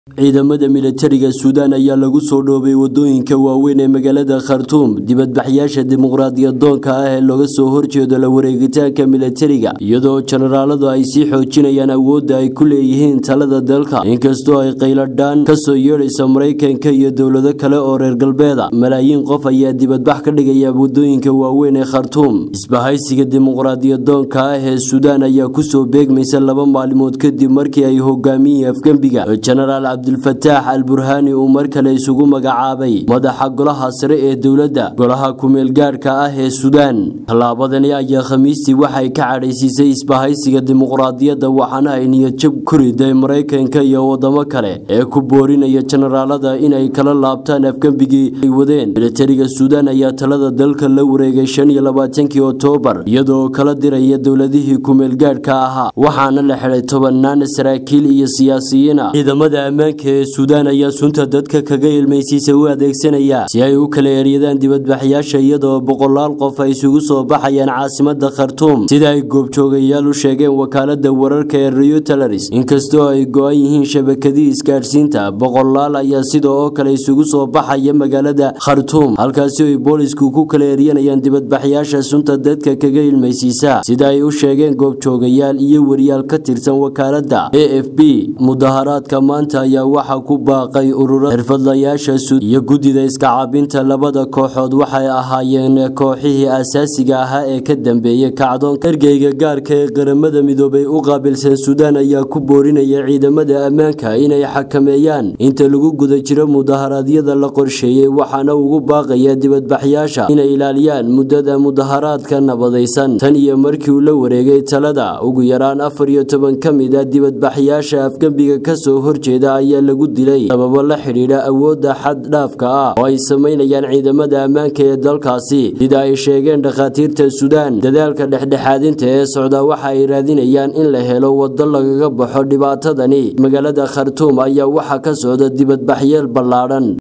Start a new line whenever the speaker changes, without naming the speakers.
ciidamada militariga suudaan ayaa lagu soo dhoobay wadooyinka waaweyn ee magaalada khartuum dibadbaxyaasha dimuqraadiyadoonka ah ee looga soo horjeedo la wareegitaanka militariga iyadoo jenaraaladu ay sii xoojinayaan awoodda ay ku leeyihiin talada dalka inkastoo ay qayladhaan kasoo yeedhaysa maraykanka iyo dowlado kale oo reer galbeeda malaayiin qof ayaa dibadbax ka dhigaya wadooyinka waaweyn ee khartuum isbahaysiga dimuqraadiyadoonka ah ee suudaan ayaa kusoo beegmaysa laba maalmood kadib markii ay hogaamiyii afgembiga jenaraal cabdilfataax al burhaani uu mar kale isugu magacaabay madaxa golaha sare ee dowladda golaha ku-meelgaadhka ah ee suudaan tallaabadani ayaa khamiistii waxay ka cadhaysiisay isbahaysiga dimuqraadiyadda waxaana ay niyadjab ku riday maraykanka iyo wadamo kale ee ku boorinaya jenaraalada inay kala laabtaan afgembigii ay wadeen militariga suudaan ayaa talada dalka la wareegay shan iyo labaatankii oktoobar iyadoo kala diraya dowladihii ku-meelgaadhka ahaa waxaana la xidhay tobanaan saraakiil iyo siyaasiyiin ah ciidamada ammaanka ee suudaan ayaa sunta dadka kaga ilmaysiisa u adeegsanaya si ay u kala eryadaan dibadbaxyaasha iyadoo boqolaal qof ay isugu soo baxayaan caasimada khartuum sida ay goobjoogayaal u sheegeen wakaalada wararka ee reuters inkastoo ay go-an yihiin shabakadii isgaadhsiinta boqolaal ayaa sidoo oo kale isugu soo baxaya magaalada khartuum halkaasi ay boolisku ku kala eryanayaan dibadbaxyaasha sunta dadka kaga ilmaysiisa sida ay u sheegeen goobjoogayaal iyo wariyaal ka tirsan wakaalada a f b mudaharaadka maanta ayaa waxaa ku baaqay ururada xirfadlayaasha suud iyo guddida iska cabinta labada kooxood waxay ahaayeen kooxihii asaasiga ahaa ee ka dambeeyay kacdoonka ergeyga gaarka ee qaramada midoobay u qaabilsan suudaan ayaa ku boorinaya ciidamada ammaanka inay xakameeyaan inta lagu guda jiro mudaharaadyada la qorsheeyey waxaana ugu baaqaya dibadbaxyaasha inay ilaaliyaan muddada mudaharaadka nabadaysan tan iyo markii uu la wareegay talada ugu yaraan afar iyo toban ka mid a dibadbaxyaasha afgembiga kasoo horjeeda ayaa lagu dilay sababo la xidhiidha awoodda xad dhaafka ah oo ay samaynayaan ciidamada ammaanka ee dalkaasi sida ay sheegeen dhakhaatiirta suudaan dadaalka dhexdhexaadinta ee socda waxa ay raadinayaan in la helo waddo lagaga baxo dhibaatadani magaalada khartuum ayaa waxaa ka socda dibadbaxyeel ballaadhan